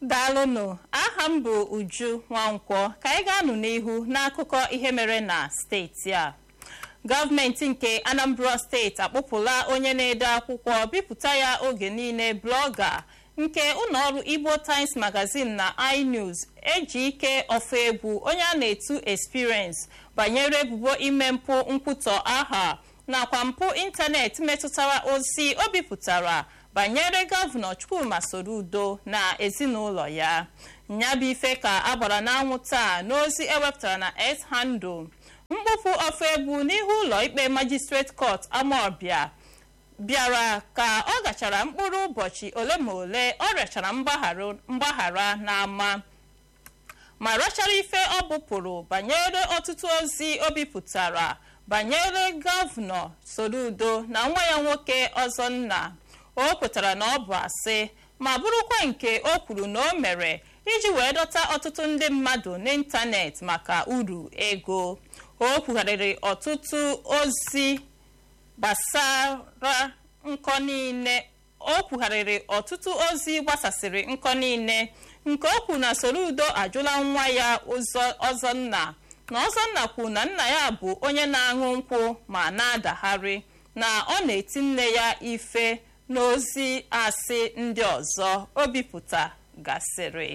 daalụnụ aha m bụ uju nwankwọ ka anyị ga-anụ n'ihu n'akụkọ ihe mere na steeti a gọọmenti nke anambra steeti akpụpụla onye na-ede akwụkwọ bipụta ya oge niile blọga nke ụlọọrụ igbo times magazine na inews eji ike ọfọ egwu onye a na-etu experience banyere ebubo ime mpụ nkwutọ aha nakwa mpụ ịntanetị metụtara ozi o bipụtara banyere gọvanọ chukwuma soludo na ezinụlọ ya nyabụ ife ka agbara n'anwụ taa n'ozi ewepụtara na s handle mkpofu ọfọ egwu n'ihu ụlọ ikpe magistrate court amọbịa bịara ka ọ gachara mkpụrụ ụbọchị ole ma ole ọ rịachara mgbaghara n'ama ma rachara ife ọ bụpụrụ banyere ọtụtụ ozi o bipụtara banyere gọvanọ soludo na nwa ya nwoke ọzọnna o kwetara na ọ bụ asị ma bụrụkwa nke o kwuru na o mere iji wee dọta ọtụtụ ndị mmadụ n'ịntanetị maka uru ego o kwugharịrị ọtụtụ ozi gbasara nkọ niile o kwugharịrị ọtụtụ ozi gbasasịrị nkọ niile nke o kwuru na soludo ajụla nwa ya ọzọnna na ọzọnna kwuru na nna ya bụ onye na-aṅụ nkwụ ma na-adagharị na ọ na-eti nne ya ife n'ozi asị ndị ọzọ o bipụta gasịrị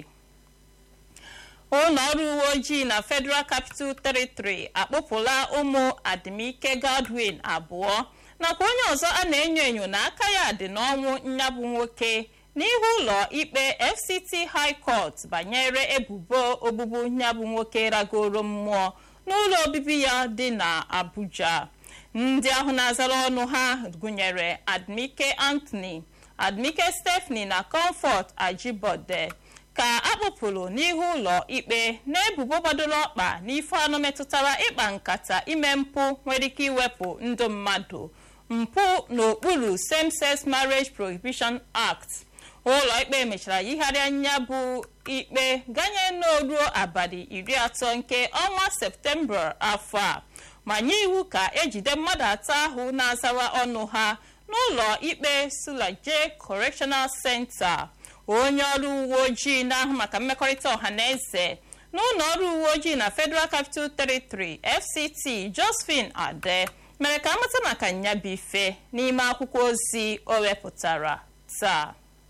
ụlọ ọrụ uwe ojii na federal capital territory akpụpụla ụmụ adimike godwin abụọ nakwa onye ọzọ a na-enyo enyo na aka ya dị n'ọnwụ nyabụ nwoke n'ihu ụlọ ikpe fct high court banyere ebubo ogbugbu nyabụ nwoke ragoro mmụọ n'ụlọ obibi ya dị na abuja ndị ahụ na-azara ọnụ ha gụnyere admike anthony admike stephanie na comfort ajibode ka akpụpụrụ n'ihu ụlọ ikpe n'ebubo gbadoro ọkpa n'ife anọ metụtara ịkpa nkata ime mpụ nwere ike iwepụ ndụ mmadụ mpụ n'okpuru same-sex marriage prohibition act ụlọ ikpe mechara yigharịa nya bụ ikpe ganye n'oruo abalị iri atọ nke ọnwa septemba afọ a ma nye iwu ka ejide mmadụ atọ ahụ na-azara ọnụ ha n'ụlọ ikpe sulaje correctional center onye ọrụ uwe ojii na-ahụ maka mmekọrịta ọha na eze n'ụlọ ọrụ uwe ojii na federal capital territory fct josephine ade mere ka amata maka nyabife n'ime akwụkwọ ozi o wepụtara taa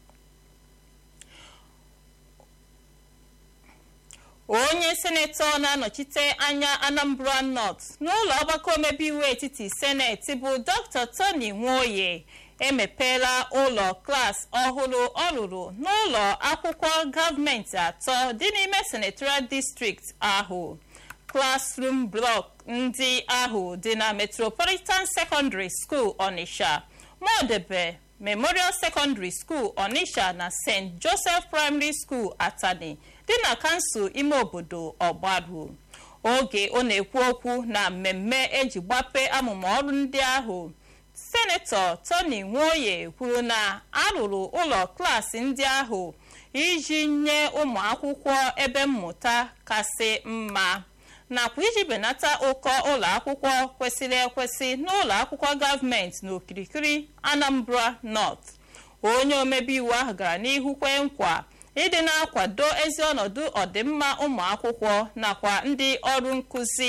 onye senetọ na-anọchite anya anambra north n'ụlọ ọgbakọ omebe iwu etiti seneti bụ dr tony nwoye emepeela ụlọ klas ọhụrụ ọ rụrụ n'ụlọ akwụkwọ gọọmenti atọ dị n'ime senatorial distrikti ahụ klasrum blọk ndị ahụ dị na metropolitan secondary school onitsha modebe memorial secondary school onitsha na st joseph primary school atani dị na kansụl ime obodo ọgbaru oge ọ na-ekwu okwu na mmemme eji gbape amụma ọrụ ndị ahụ senetọ tony nwoye kwuru na arụrụ ụlọ klaasị ndị ahụ iji nye ụmụ akwụkwọ ebe mmụta kasị mma nakwa iji benata ụkọ ụlọ akwụkwọ kwesịrị ekwesị n'ụlọ akwụkwọ gọọmenti n'okirikiri anambra north onye omebe iwu ahụ gara n'ihu kwee nkwa ịdị na-akwado ezi ọnọdụ ọdịmma ụmụ akwụkwọ nakwa ndị ọrụ nkụzi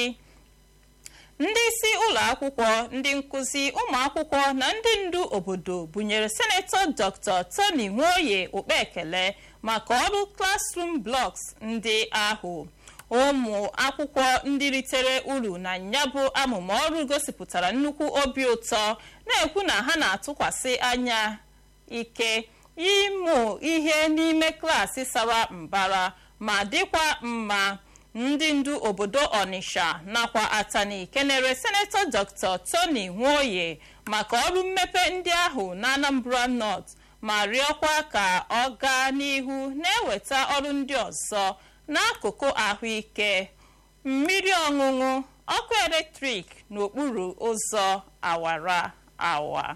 ndị isi ụlọ akwụkwọ ndị nkụzi ụmụ akwụkwọ na ndị ndu obodo bunyere senetọ dr tony nwoye okpe ekele maka ọrụ classroom blocks ndị ahụ ụmụ akwụkwọ ndị ritere uru na nyabụ amụma ọrụ gosipụtara nnukwu obi ụtọ na-ekwu na ha na-atụkwasị anya ike ịmụ ihe n'ime klaasị sara mbara ma dịkwa mma ndị ndu obodo ọnịsha nakwa atani kenere senetọ dr tony nwoye maka ọrụ mmepe ndị ahụ na anambra north ma rịọkwa ka ọ gaa n'ihu na-eweta ọrụ ndị ọzọ n'akụkụ ahụike mmiri ọṅụṅụ ọkụ eletrik n'okpuru ụzọ awara awa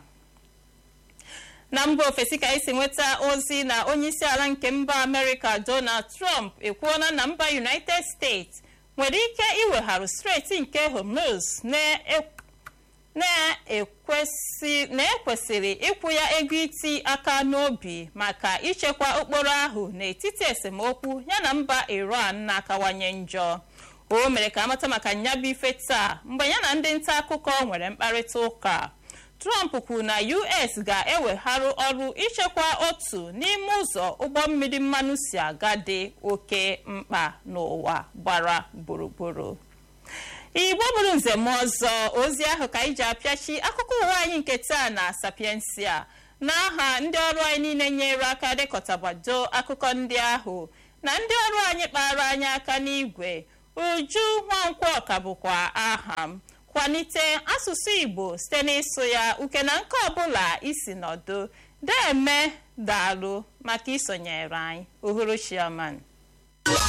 na mba ofesi ka esi nweta ozi na onyeisiala nke mba amerịka donald trump ekwuola na mba united states nwere ike iwegharụ steeti nke hormuz na-ekwesịrị ịkwụ ya ego iti aka n'obi maka ichekwa okporo ahụ n'etiti esemokwu yana mba iran na-akawanye njọ o mere ka amata maka nyabụ ife taa mgbe ya na ndị nta akụkọ nwere mkparịta ụka trump kwuru na us ga-ewegharụ ọrụ ichekwa otu n'ime ụzọ ụgbọ mmiri mmanụ si aga dị oke mkpa n'ụwa gbara gburugburu igbo bụrụ nzem ọzọ ozi ahụ ka anyị ji apịachi akụkọ ụwa anyị nke taa na sapiensia n'aha ndị ọrụ anyị niile nyere aka dekọtabado akụkọ ndị ahụ na ndị ọrụ anyị kpara anyị aka n'igwe uju nwankwo ka bụkwa aha m kwalite asụsụ igbo site n'ịsụ ya uke na nke ọbụla isi nọdụ deme daalụ maka isonyere anyị uhuruchiaman